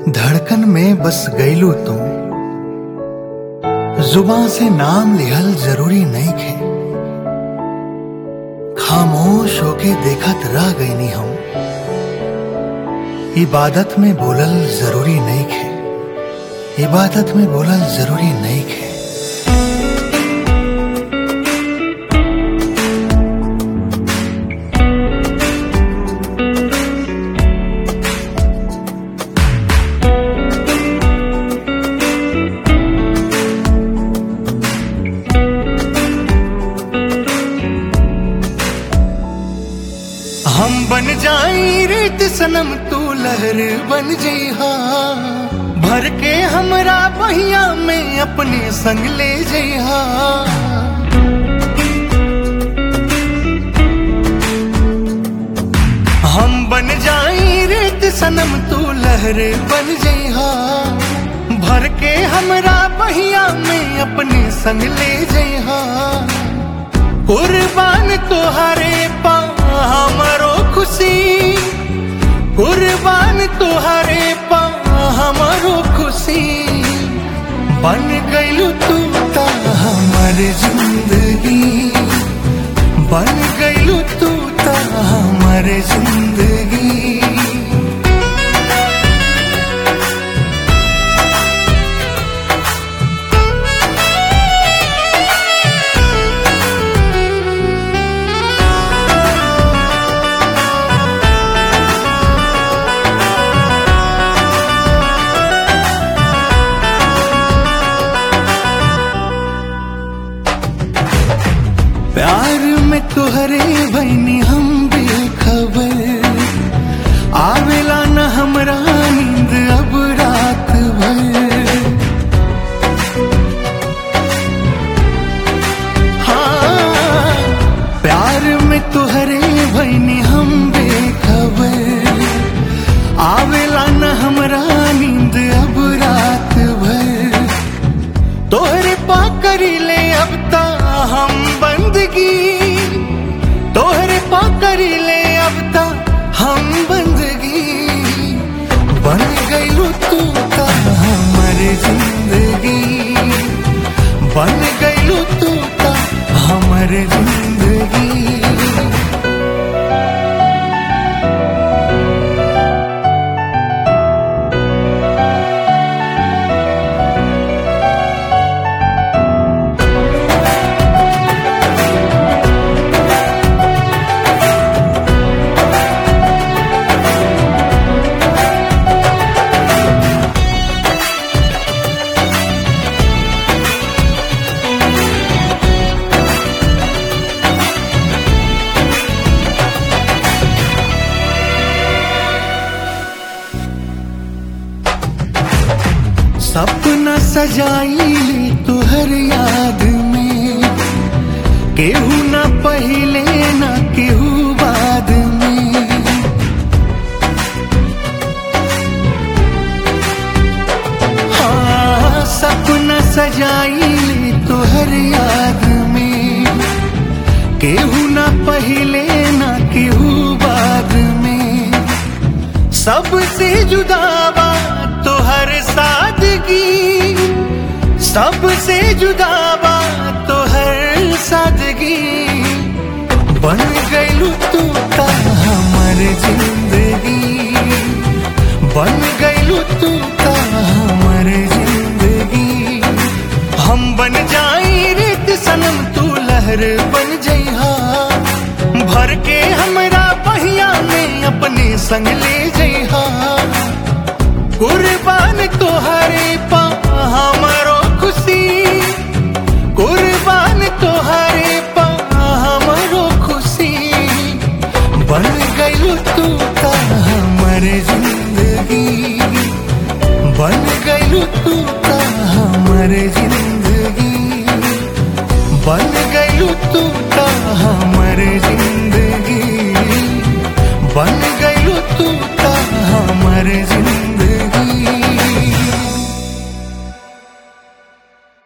धड़कन में बस गईलू तू जुबां से नाम लिहल जरूरी नहीं खे खामोश होके देखत रह गईनी हम इबादत में बोलल जरूरी नहीं खे इबादत में बोलल जरूरी नहीं खे हम बन जाई रेत सनम तू लहर बन जइहा भर के हमरा बहिया में अपने संग ले जइहा हम बन जाई रेत सनम तू लहर बन जइहा भर के हमरा बहिया में अपने संग ले जइहा कुर्बान तोहरे पा हमरो खुशी कुर्बान तोहरे पा हमरो खुशी बन गईलू तू ता हमर जिंदगी बन गईलू तू ता हमर जिंदगी प्यार में तुहरे भैनी हम बेखबर आवेला न हमरा नींद अब रात भर हाँ प्यार में तुहरे भैनी हम बेखबर आवेला न हमरा नींद अब रात भर तोहरे पा करी ले अब ता हम बंदगी तोहरे पा करी ले अब ता हम बंदगी बन गईलू तू ता हमर जिंदगी बन गईलू तू ता हमर जिंदगी सपना सजाई तुहर याद में केहू न पहले न केहू बाद में हाँ सपना सजाई तुहर याद में केहू न पहले न केहू बाद में सबसे जुदावा तोहर सादगी सबसे जुदावा तोहर सादगी बन गईलू तू ता हमर जिंदगी बन गईलू तू ता हमर जिंदगी हम बन जाई रेत सनम तू लहर बन जइहा भर के हमरा बहिया में अपने संग ले जइहा कुर्बान तोहरे पा हमरो खुशी कुर्बान तोहरे पा हमरो खुशी बन गईलू तू ता हमर जिंदगी बन गईलू तू ता हमर जिंदगी बन गईलू तू ता हमर जिंदगी बन गईलू तू ता हमर जिंदगी